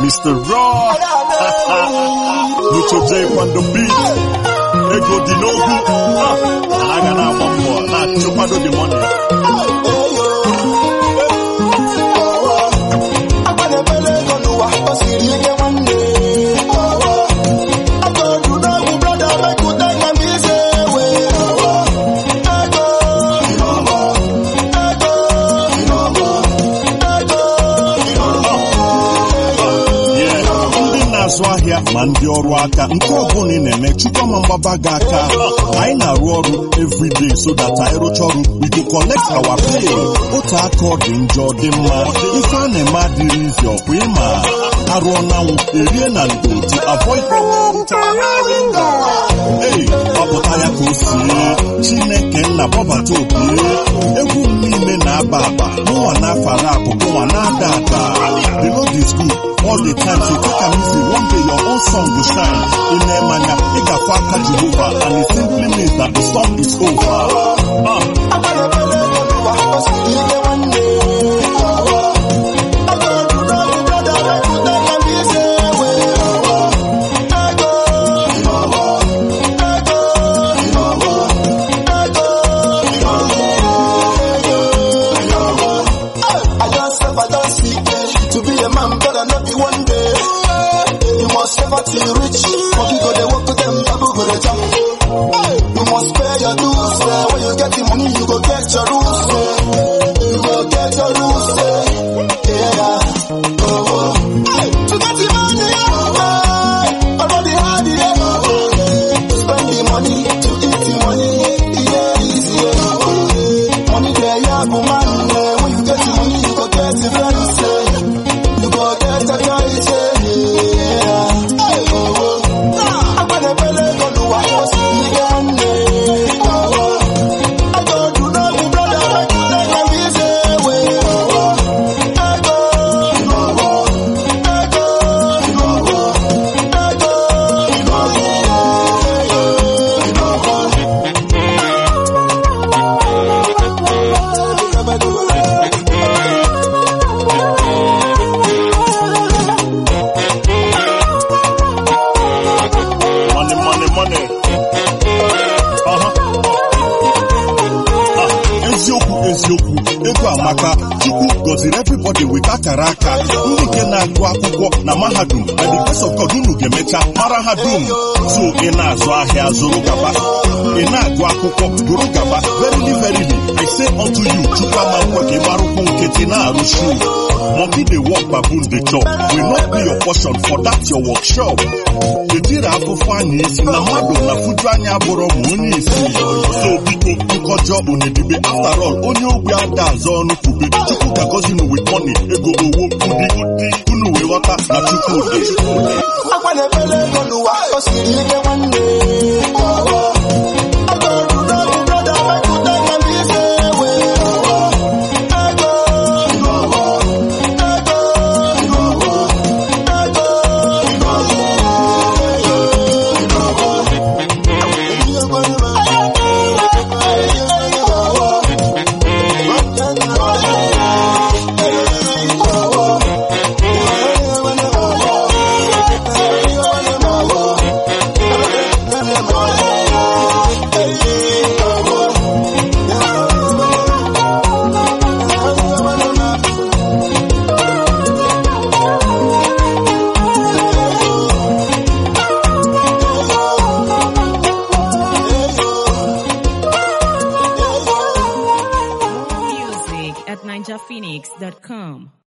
Mr. Raw Lucho J on the beat ego dị n'ogwu Ah, a ga na-agba mbọ na-achụkwado the money Yeah, ndị na-azụ ahịa ma ndị ọrụ aka nke ọbụla ị na-eme chukọma mgbaba gị aka anyị na-arụ ọrụ everyday so that anyị rụcha ọrụ we go collect our pay otu aka ọ dị njọ dị mma ife a na-eme adịrị izi ọkwa ịma arụọ nanwụ erie na ndo to avoid Hey, ọpụta ya ka o sie chineke nna bọbata obi egwu m niile na-aba aba mụnwa na-afara akụ mụnwa na-ada ada the Lord is good all the time so take am easy one day your own song go shine ị na-eme anya ị ga-afụ aka Jehova and it simply means that the song is over Ah, I just serve, I don't see To be a man, better not be one day. You must suffer till you rich. Monkey go they walk to them, babu go they jump. You must pay your dues. eh. When you get the money, you go get your rules. eh. You go get your rules. eh. Yeah. Oh, oh. To get the money, oh, oh. Already had it, oh, oh. To spend the money, to eat the money. Yeah, easy, oh, oh. Money there, yeah, but man, eh, when you get the money, you go get the friends, eh. You go get a choice, eh. Yeah. Hey, oh, oh. I'm gonna pay the go to what was in the end, eh. Oh, oh. I go to know me brother, I go to know me say, way, oh, oh. I go, oh, oh. I go, oh, oh. I go, oh, oh. money money money Uh-huh. Ah, eziokwu eziokwu ego amaka chukwu gọziri everybody with akara aka ndị nke na-agụ akwụkwọ na mahadum na the grace of God unu ga-emecha mara ha dum so ị na-azụ ahịa zụrụ gaba ị na-agụ akwụkwọ gụrụ gaba verily verily I say unto you chukwu ama nkwe ka ị gbarụkwụ nkịtị na-arụ shu monkey dey work baboon dey chop will not be your portion for that your workshop etiri afụfụ anya isi na mmadụ na fuju anya abụrụ ma onye isi so biko nkọjọ unedibe after all onye ogbi ada azọ ọnụ kwube chukwu ga-agọzi unu with money ego owo ụdị ụdị unu wee ghọta na chukwu dị agbanebele ego n'ụwa o siri ike nwanne ọghọ agọrụda bụ brọda mepụta na mbize ewe ọghọ ego ọghọ ego ọghọ ego Music at ninjaphoenix.com.